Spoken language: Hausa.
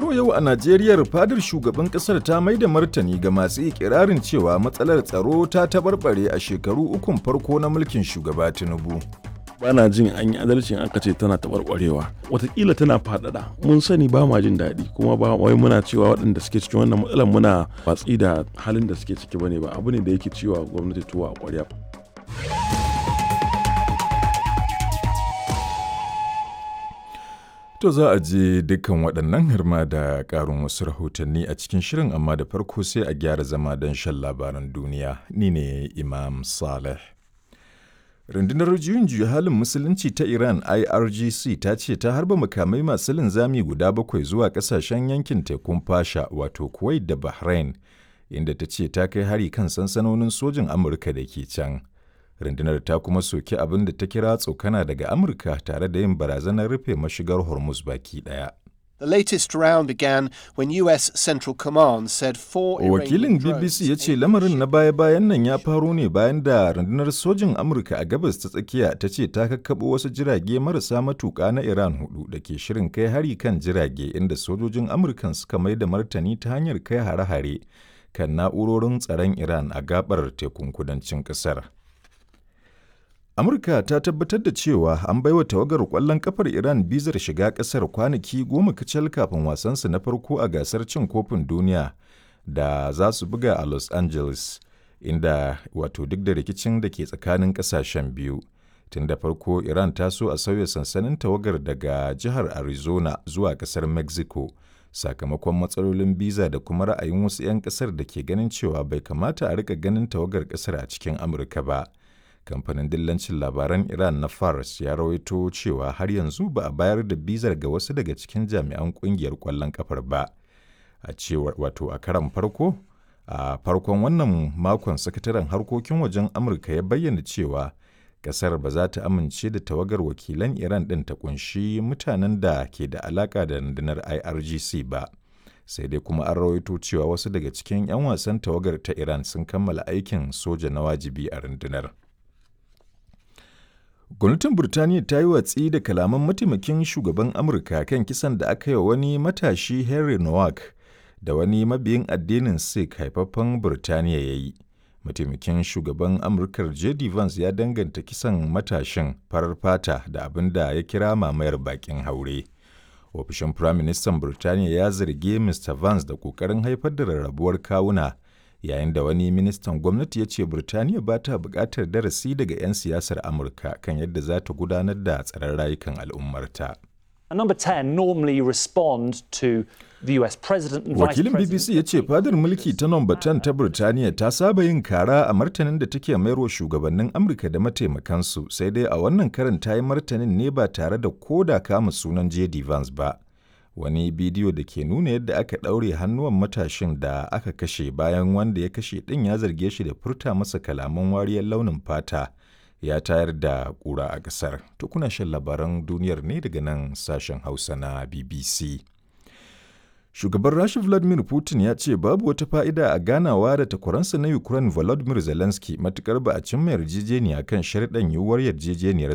To yau a Najeriya fadar shugaban kasar ta mai da martani ga masu ikirarin cewa matsalar tsaro ta tabarbare a shekaru ukun farko na mulkin shugaba Tinubu. bana jin an yi adalcin aka ce tana taɓarɓarewa watakila tana faɗaɗa mun sani ba ma jin daɗi kuma ba wai muna cewa waɗanda suke cikin wannan matsalar muna watsi da halin da suke ciki bane ba abu ne da yake cewa gwamnati tuwa a ƙwarya To za a je dukkan waɗannan harma da ƙarin wasu rahotanni a cikin shirin amma da farko sai a gyara zama don shan labaran duniya. Ni ne Imam Saleh. Rundunar juyin juya halin musulunci ta Iran IRGC ta ce ta harba makamai masu linzami guda bakwai zuwa ƙasashen yankin tekun fasha wato Kuwait da Bahrain, inda ta ce ta kai hari kan sansanonin sojin Amurka da ke can. rundunar ta kuma soki abin da ta kira tsokana daga amurka tare da yin barazanar rufe mashigar hormuz baki daya The latest round began when US Central Command said four wakilin bbc ya ce lamarin na baya-bayan nan ya faro ne bayan da rundunar sojin amurka a gabas ta tsakiya ta ce ta kakkaɓo wasu jirage marasa matuƙa na iran hudu da ke shirin kai hari kan jirage inda sojojin amurkan suka mai da martani ta hanyar kai hare-hare kan na'urorin tsaron iran a gabar tekun kudancin ƙasar. Amurka ta tabbatar da cewa an baiwa tawagar ƙwallon kafar Iran bizar shiga ƙasar kwanaki goma kacal kafin wasansu na farko a gasar cin kofin duniya da za su buga a Los Angeles, inda wato duk da rikicin da ke tsakanin ƙasashen biyu. Tun da farko Iran ta so a sauya sansanin tawagar daga jihar Arizona zuwa ƙasar Mexico, sakamakon matsalolin biza da kuma ra'ayin wasu 'yan ƙasar da ke ganin cewa bai kamata a rika ganin tawagar ƙasar a cikin Amurka ba. kamfanin dillancin labaran iran na fars ya rawaito cewa har yanzu ba a bayar da bizar ga wasu daga cikin jami'an kungiyar kwallon kafar ba a cewar wato a karan farko a farkon wannan makon sakataren harkokin wajen amurka ya bayyana cewa kasar ba za ta amince da tawagar wakilan iran din ta kunshi mutanen da ke da alaka da rundunar irgc ba sai dai kuma an rawaito cewa wasu daga cikin 'yan wasan tawagar ta iran sun kammala aikin soja na wajibi a rundunar Gwamnatin Burtaniya ta yi watsi da kalaman mataimakin shugaban Amurka kan kisan da aka yi wa wani matashi Henry Nowak da wani mabiyin addinin Sikh haifaffen Burtaniya ya yi. Mataimakin shugaban Amurkar J.D. Vance ya danganta kisan matashin farar fata da abin da ya kira mamayar bakin haure. Ofishin Firaministan Burtaniya ya zargi Mr. Vance da ƙoƙarin haifar da rarrabuwar kawuna. yayin da wani ministan gwamnati ya ce Birtaniya ba ta buƙatar darasi daga 'yan siyasar Amurka kan yadda za ta gudanar da tsaron rayukan al'ummarta. Number 10 normally respond to the US president and Wakilin vice BBC ya ce fadar mulki ta nomba 10 ta Birtaniya ta saba yin kara a martanin da take mayarwa shugabannin Amurka da mataimakansu sai dai a wannan karin ta yi martanin ne ba tare da koda kama sunan J.D. Vance ba. wani bidiyo da ke nuna yadda aka ɗaure hannuwan matashin da aka kashe bayan wanda ya kashe ɗin ya zarge shi da furta masa kalaman wariyar launin fata ya tayar da ƙura a ƙasar. To kuna shan labaran duniyar ne daga nan sashen Hausa na BBC. Shugaban Rasha Vladimir Putin ya ce babu wata fa'ida a ganawa da takwaransa na Ukraine Volodymyr Zelensky matukar ba a cimma yarjejeniya kan sharɗan yiwuwar yarjejeniyar